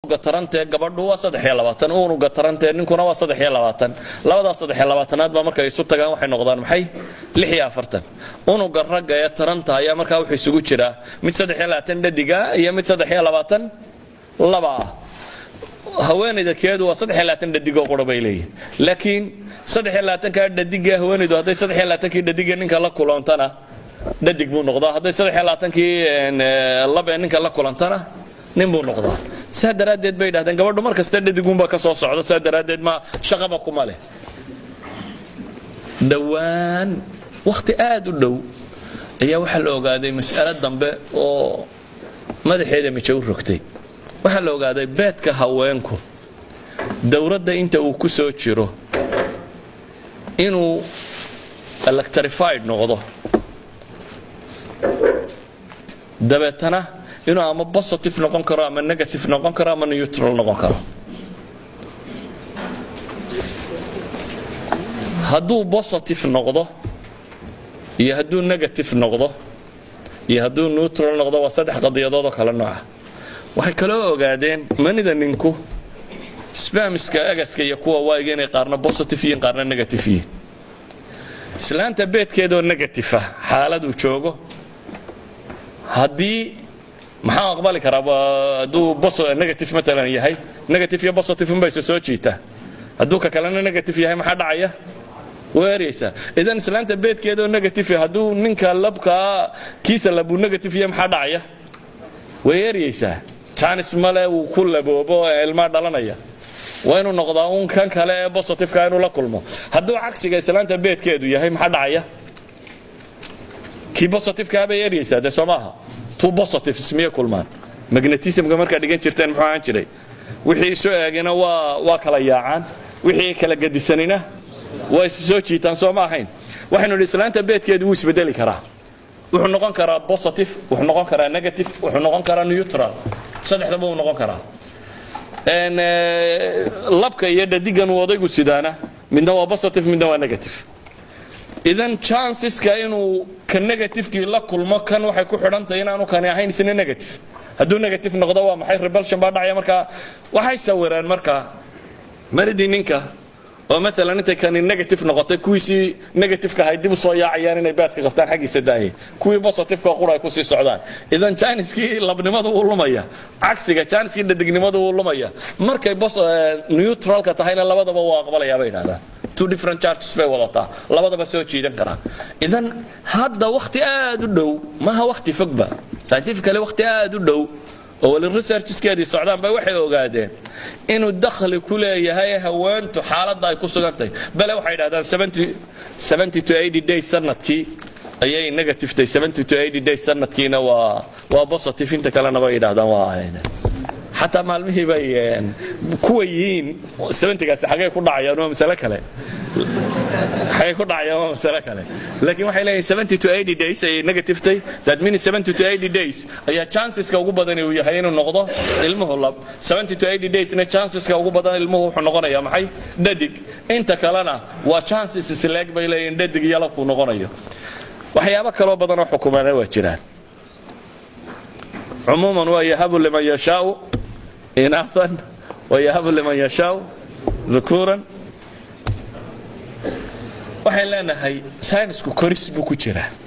unuga tarantee gabadhu waa saddex iyo labaatan unuga tarantee ninkuna waa saddex iyo labaatan labadaas saddex iyo labaatanaad baa markay isu tagaan waxay noqdaan maxay lix iyo afartan unuga ragga ee taranta ayaa markaa wuxuu isugu jiraa mid saddex iyo labaatan dhadiga iyo mid saddex iyo labaatan laba ah haweenayda keedu waa saddex iyo labaatan dhadigoo qura bay leeyihin laakiin saddex iyo labaatankaa dhadiga haweenaydu hadday saddex iyo labaatankii dhadiga ninka la kulantana dhadig buu noqdaa hadday saddex iyo labaatankii lab ee ninka la kulantana nin buu noqdaa saa daraaddeed bay yidhahdeen gabadhu mar kasta dhadigunba ka soo socda saa daraaddeed ma shaqaba kuma leh dhowaan wakhti aad u dhow ayaa waxaa la ogaaday mas'alo dambe oo madaxeeda mijo u rogtay waxaa la ogaaday beedka haweenku dowladda inta uu ku soo jiro inuu electrified noqdo dabeetana inuu ama positive noqon karo ama negative noqon karo ama neutral noqon karo hadduu positive noqdo iyo hadduu negative noqdo iyo hadduu neutral noqdo waa saddex qadiyadood oo kale nooca waxay kaloo ogaadeen manida ninku spamiska agaska iyo kuwa waayiga inay qaarna positive yihiin qaarna negative yihiin islaanta beedkeedoo negative ah xaaladuu joogo haddii maxaa aqbali karaa hadduu negative matalan yahay negative iyo positive unbayse soo jiitaa hadduu ka kalena negative yahay maxaa dhacaya weeraysaa idan islaanta beedkeedoo negative hadduu ninka labkaa kiisa labuu negative yahay maxaa dhacaya way eryaysaa janis male wuu ku laboobo ee ilmaa dhalanaya waa inuu noqdaa uun kan kale ee positiveka inuu la kulmo hadduu cagsiga islaanta beedkeedu yahay maxaa dhacaya kii positiveka bay eryaysaa dee soo maaha two positives miyay kulmaan magnetismka markaad dhigan jirteen muxuu ahaan jiray wixii isu eegina waa waa kala yaacaan wixii kala gadisanina waa is soo jiitaan soo ma ahayn waxaynu idhi islaanta beedkeedu wuu isbedeli karaa wuxuu noqon karaa positive wuxuu noqon karaa negative wuxuu noqon karaa neutral saddexdaba wuu noqon karaa labka iyo dhadigan uu odaygu sidaana midna waa positive midna waa negative idan chanceska inuu ka negativekii la kulmo kan waxay ku xidhantahay inaanu kani ahayn isna negative hadduu negative noqdo waa maxay rebelsion baa dhacaya markaa waxay sawireen markaa maridii ninka oo maalan intay kani negative noqotay kuwiisii negativeka ahay dib u soo yaacayaan inay baadka qabtaan xaggiisa daayay kuwii positiveka qura ay ku sii socdaan idan janiskii labnimadu wuu lumaya cagsiga janiskii dhadignimadu wuu lumaya markay neutralka tahayna labadaba wuu aqbalaya bay yidhahdaan two different charges bay wadataa labadaba soo jiidan karaa idan hadda wakhti aad u dhow maha wakhti fogba scientifically wakhti aad u dhow oo weli researchskeedii socdaan bay waxay ogaadeen inuu dakhli ku leeyahay haweentu xaaladda ay ku sugan tahay bale waxay yidhahdaan seventy to eighty days sanadkii ayay negative tahay seventy to eighty days sanadkiina waa waa positive inta kalena bay yidhahdaan waa xataa maalmihii bay kuwa yihiin seventygaasi xagee ku dhacayaan waa masale kale xagee ku dhacayaan waa masale kale laakiin waxay leeyihin seventy to eighty days ayay negative tahay that means seventy to eighty days ayaa chanceska ugu badan uu yahay inuu noqdo ilmuhu lab seventy to eighty daysna chanceska ugu badan ilmuhu wuxuu noqonayaa maxay dhadig inta kalena waa chances isleeg bay leeyihin dhadig iyo labkuu noqonayo waxyaabo kaloo badan oo xukumaana waa jiraan cumuuman waa yahabu liman yashaau inaahan wayahabu liman yashaau dhukuuran waxaan leenahay saynisku koris buu ku jiraa